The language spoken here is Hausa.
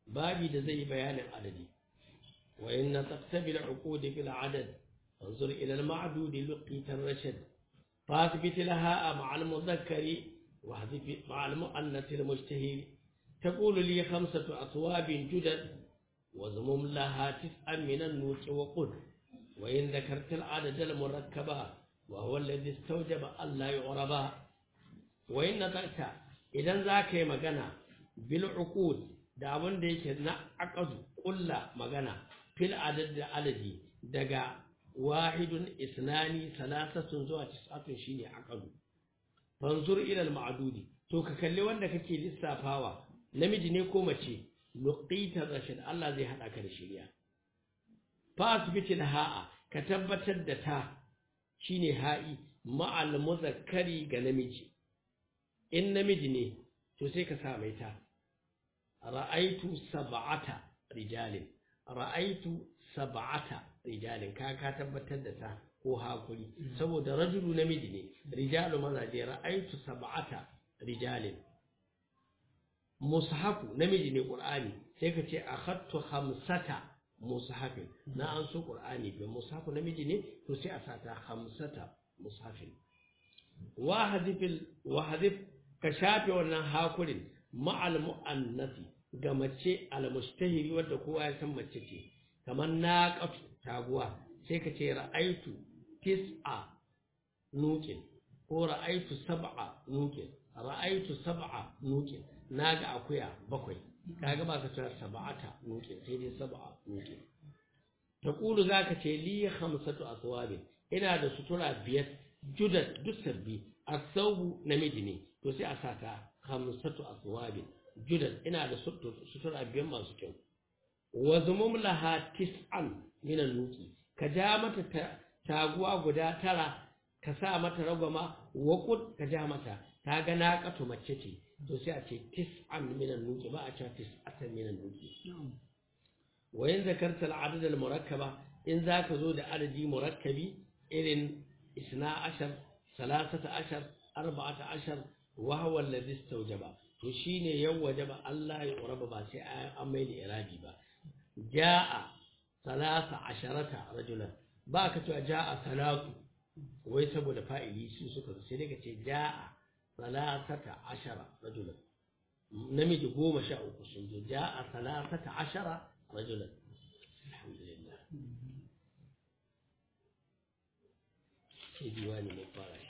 babi da zai bayanin adadi wa inna taqtabil uqud fil adad انظر إلى المعدود لقيت الرشد فاثبت لها مع المذكر واحذف مع المؤنث المجتهد تقول لي خمسة أثواب جدد وزمم لها تسعا من النوك وقل وإن ذكرت العدد المركبة وهو الذي استوجب ألا يعربا وإن نطقت إذا ذاك مغنى بالعقود da abin da yake na aqadu kulla magana fil adad da adadi daga wahidun isnani salasatun zuwa tis'atun shine aqadu fanzur ila al-ma'dudi to ka kalli wanda kake lissafawa namiji ne ko mace luqita rashid Allah zai hada ka da shari'a fasbitil ha'a ka tabbatar da ta shine ha'i ma'al muzakkari ga namiji in namiji ne to sai ka sa mai ta ra'aitu sab'ata rijalin ra'aitu sab'ata rijalin ka ka tabbatar da ta ko hakuri saboda rajulu namiji ne rijalu mazaje ra'aitu sab'ata rijalin mushafu namiji ne qur'ani sai ka ce akhadtu khamsata mushafin na an so qur'ani bi mushafu namiji ne to sai a sata khamsata mushafin wa hadifil wa hadif ka shafe wannan hakurin ma'al mu'annasi ga mace al mustahiri wanda kowa ya san mace ce kamar naqatu taguwa sai ka ce ra'aitu tis'a nukin ko ra'aitu sab'a nukin ra'aitu sab'a nukin naga akuya bakwai kaga ba ka cewa sab'ata nukin sai dai sab'a nukin taqulu zaka ce li khamsatu aswab ina da sutura biyar judat duk sabbi asawbu namiji ne to sai a sata khamsatu aswab judat ina da sutura biyar masu kyau wa zumum laha tis'an min nuki ka ja mata taguwa guda tara ka sa mata ragwama waƙud ka ja mata ta ga na ƙato mace ce to sai a ce tis'an minan nuki ba a cewa tis'atan minan nuki wa yin zakarta al'adad al-murakkaba in zaka zo da adadi murakkabi irin isna ashar salasata ashar arba'ata ashar wa huwa alladhi istawjaba to shine yan wajaba Allah ya uraba ba sai an mai da irabi ba jaa salasa asharata rajulan ba ka cewa ja'a salatu wai saboda fa'ili su suka sai daga ce ja'a salasata ashara rajulan namiji goma sha uku sun zo ja'a salasata ashara rajulan alhamdulillah sai diwani mai fara